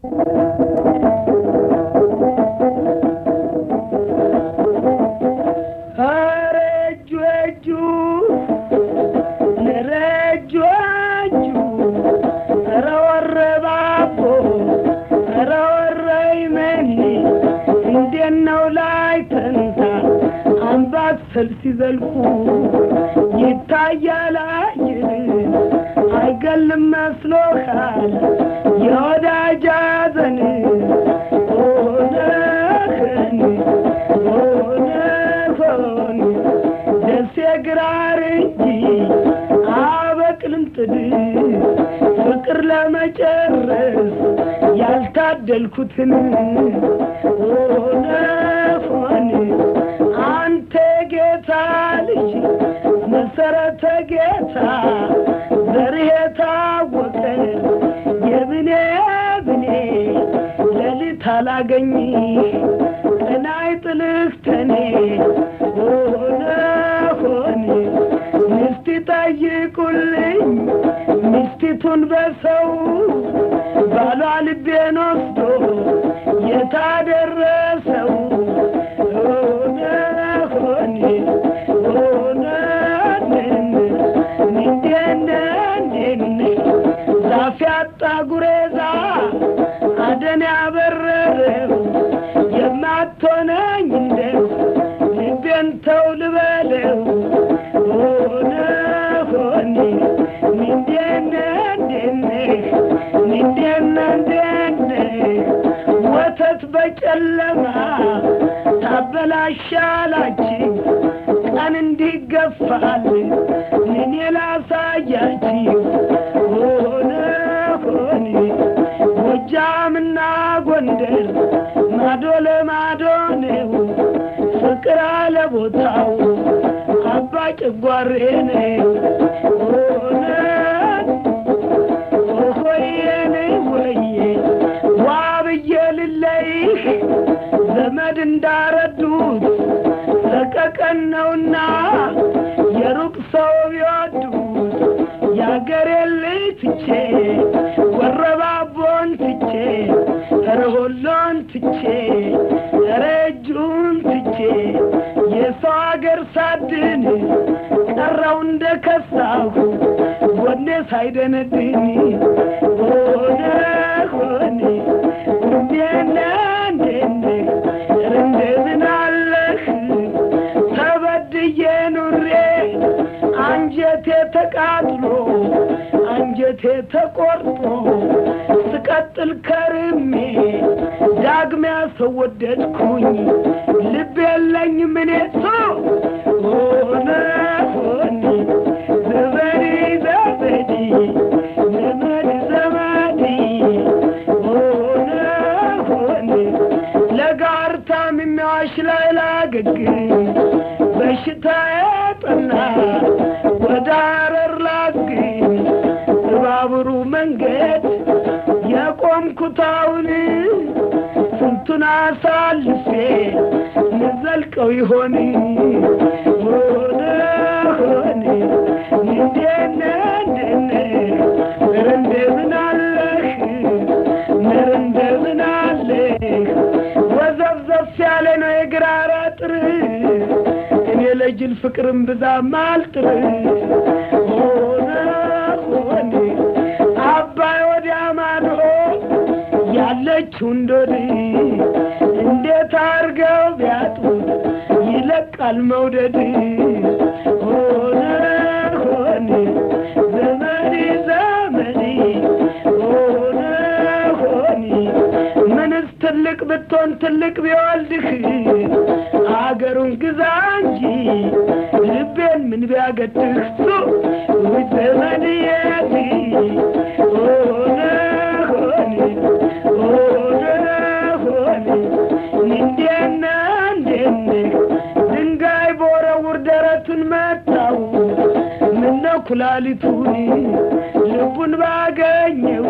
ኧረ እጁ እጁ ኧረ እጁ እጁ ኧረ ወረባቦ ኧረ ወረይመኒ እንዴት ነው ላይ ተንታ አምባሰል ሲዘልቁ ይታያል አይን አይገልም መስሎሃል የወዳጅ ሐዘን ሆነህን ሆነሆን ደሴ ግራር እንጂ አበቅልም ጥድ ፍቅር ለመጨረስ ያልታደልኩትን ሆነ ሆን አንተ ጌታ ልጅ መሰረተ ጌታ ዘርህ የታወቀ የብኔ ብኔ ሌሊት አላገኝ ቀናይ ጥልህ ተኔ ሆነ ሆን ሚስት ጠይቁልኝ ሚስቲቱን በሰው ባሏ ልቤን ወስዶ የታደረሰው ሆነ ሆን ሆነ እንዴነ ዛፍ ያጣ ጉሬዛ አደን ያበረረው የማትሆነኝ እንደው ልቤን ተው ልበለው ሆነ ሆኔ እንዴነ እንዴነ እንዴነ እንዴነ ወተት በጨለማ ታበላሻላችሁ ቀን እንዲገፋል እኔ ላሳያችሁ ሆነ ሆኔ ጎጃምና ጎንደር ማዶ ለማዶ ነው ፍቅር አለ ቦታው አባ ጭጓሬ ነው ሆነ ሆየኔ ወየ ዋ ብዬ ልለይህ ዘመድ እንዳረዱት ሰቀቀን ነውና የሩቅ ሰው ቢወዱት የአገሬን ልጅ ትቼ ወረባቦን ትቼ ረሆሎን ትቼ ረጁን ትቼ የሰው አገር ሳድን ቀረው እንደ ከሳሁ ጎኔ ሳይደነድን ሆነ ሆኔ እንዴነ እንዴነ እንደምን አለህ ተበድዬ ኑሬ አንጀቴ ተቃጥሎ አንጀቴ ተቆርጦ ስቀጥል ከርሜ ዳግሚያ ሰው ወደድኩኝ ልብ የለኝ ምኔ ሰው ሆነ ሆኔ ዘመዴ ዘመዴ ዘመድ ዘመዴ ሆነ ሆኔ ለጋር ታምሜዋሽ ላይ ላገግም በሽታ ጠና ወደ አረር ላግኝ በባቡሩ መንገድ የቆምኩታውን ስንቱን አሳልፌ ንዘልቀው ይሆን ሆነ ሆነ እንዴነ እንደነ ኧረ እንደምን አለህ ኧረ እንደምን አለህ ወዘፍዘፍ ያለ ነው የግራር አጥር እኔ ለጅል ፍቅርም ብዛም አልጥር ሆነ ሆነ አባይ ወዲያ ማዶ ያለችው እንዶድ እንዴት አርገው ቢያጡት ይለቃል መውደድ ሆነ ሆነ ዘመዴ ዘመዴ ሆነ ሆነ ምንስ ትልቅ ብትሆን ትልቅ ቢወልድህ አገሩን ግዛ እንጂ ልቤን ምን ቢያገድህ ሱ ውይ ዘመድየት ሆነ ሆነ ሆነ ሆነ እንዴነ እንዴነ ድንጋይ በወረውር ደረቱን መታው ምነው ኩላሊቱን ልቡን ባገኘው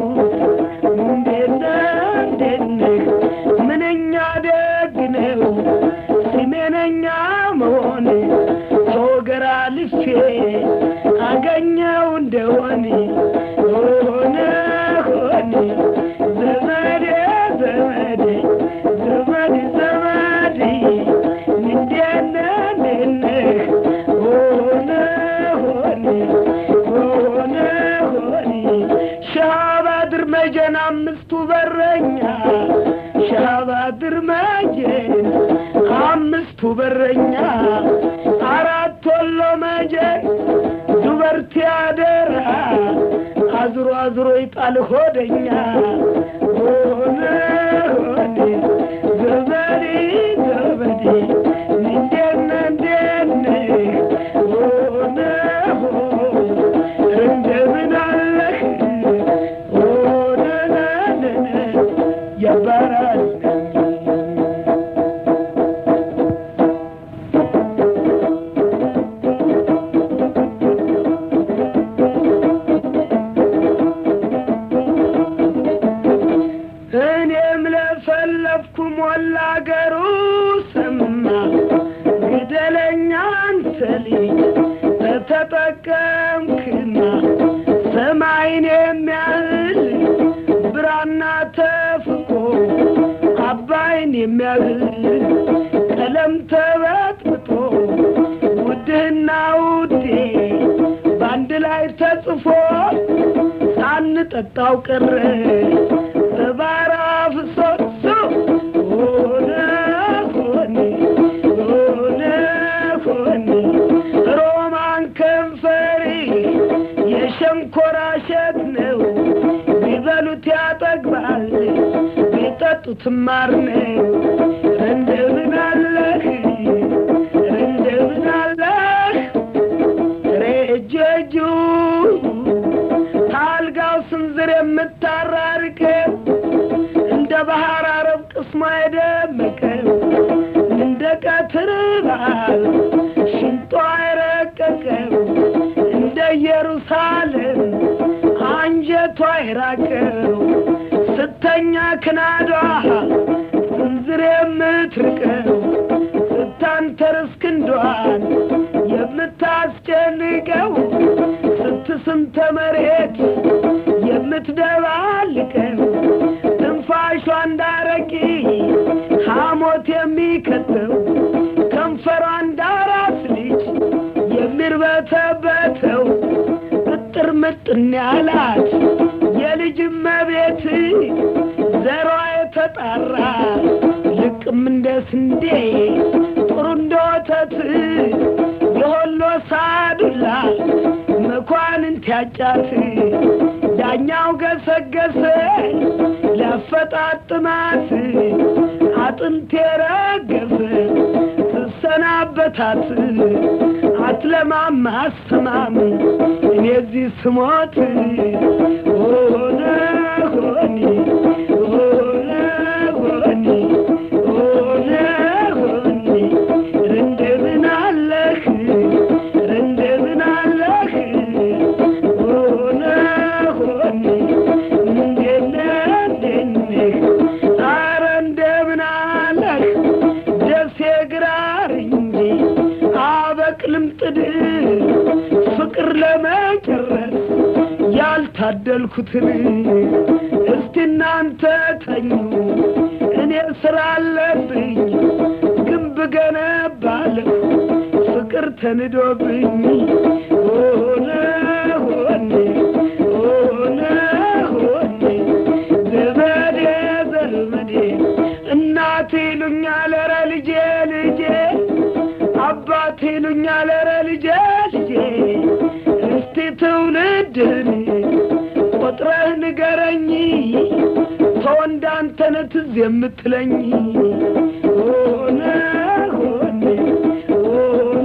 እንዴነ እንዴነ ምንኛ ደግ ነው ሲሜነኛ መሆን ተወገራ ልፌ አገኘው እንደሆን ሆነ ሆነ ዘመዴ መጀን አምስቱ በረኛ ሻባድር መጀን አምስቱ በረኛ አራት ወሎ መጀን ዱበርቲ አደራ አዝሮ አዝሮ ይጣል ሆደኛ ሆነ ሆኔ ዘበዴ ዘበዴ እንዴነ እንዴነ ሆነ ሆ እንደምን አለህ ሆነ ነነ ያባራል እኔም ለፈለፍኩ ሞላ አገሩ ሰማ ግደለኛ አንተ ልጅ ተተጠቀምክና ሰማይን የሚያህል ብራና ተፍቆ አባይን የሚያህል ቀለም ተበጥብጦ ውድህና ውዴ በአንድ ላይ ተጽፎ ሳንጠጣው ቀረ በባራ ፍሶሶ ሆነ ሆኔ ሆነ ሆኔ ሮማን ከንፈሪ የሸንኮራ እሸት ነው ቢበሉት ያጠግባል ቢጠጡት ማር ነው እንደምን አለህ እንደምን አለህ ሬጀጁ ታልጋው ስንዝር የምታራርቀው እንደ ባህር አረብ ቅስሟ የደመቀው እንደ ቀትር በዓል ሽንጧ የረቀቀው እንደ ኢየሩሳሌም አንጀቷ የራቀው ስተኛ ክናዷ ስንዝር የምትርቀው ስታንተርስ ክንዷን የምታስጨንቀው ስትስንተ መሬት የምትደባልቀው ትንፋሿ እንዳረቂ ሐሞት የሚከተው ከንፈሯ እንዳራስ ልጅ የሚርበተበተው እጥር ምጥን ያላት የልጅ መቤት ዘሯ የተጣራ ልቅም እንደ ስንዴ ጥሩ እንደ ወተት የሆሎ ሳዱላ መኳንንት ያጫት ዳኛው ገሰገሰ ሊያፈጣጥማት አጥንት የረገፈ ትሰናበታት አትለማም አስተማም እኔ እዚህ ስሞት ሆነ ሆኒ ሆነ ሆኒ ሆነ ሆኒ እንደምን አለህ እንደምን አለህ ሆነ ሆኒ እንደነ እንደነህ ኧረ እንደምን አለህ ደሴ ግራር እንጂ አበቅልም ጥድ ፍቅር ለመጨረስ ያልታደልኩትን እስቲ እናንተ ተኙ እኔ ስራ አለብኝ ግንብ ገነባለሁ ፍቅር ተንዶብኝ ሆነ ሆኔ ሆነ ሆኔ ዘመዴ ዘመዴ እናቴ ይሉኛል ኧረ ልጄ ልጄ አባቴ ይሉኛል ኧረ ልጄ ልጄ እስቲ ትውልድህን ቆጥረህ ንገረኝ ተወንዳንተነ ትዝ የምትለኝ ሆነ ሆኔ ሆነ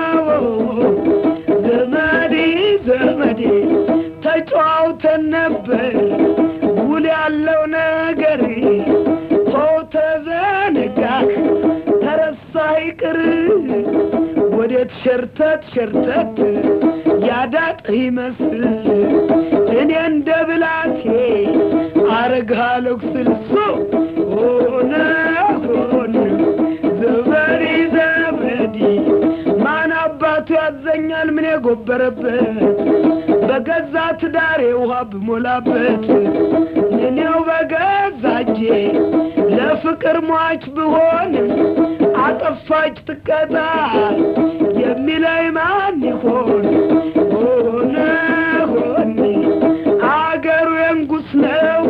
ዘመዴ ዘመዴ ተጫዋውተን ነበር ውል ያለው ነገር ሰው ተዘነጋህ ተረሳ ይቅር ወዴት ሸርተት ሸርተት ያዳጥህ ይመስል እኔ እንደ ብላቴ አረግሃለሁ ስልሶ ሆነ ሆነ ዘመዴ ዘመዴ ማን አባቱ ያዘኛል ምን የጎበረበት በገዛ ትዳሬ ውሃ ብሞላበት እኔው በገዛ እጄ ለፍቅር ሟች ብሆን አጠፋች ትቀጣ የሚለኝ ማን ይሆን? ሆነ ሆኔ አገሩ የንጉስ ነው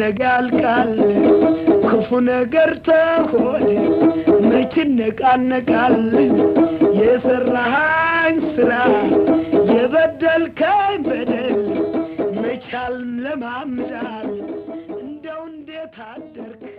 ነገ ያልቃል ክፉ ነገር ተሆነ መች ነቃነቃል የሰራሃኝ ስራ የበደልከኝ በደል መቻል ለማምዳል እንደው እንዴት አደርክ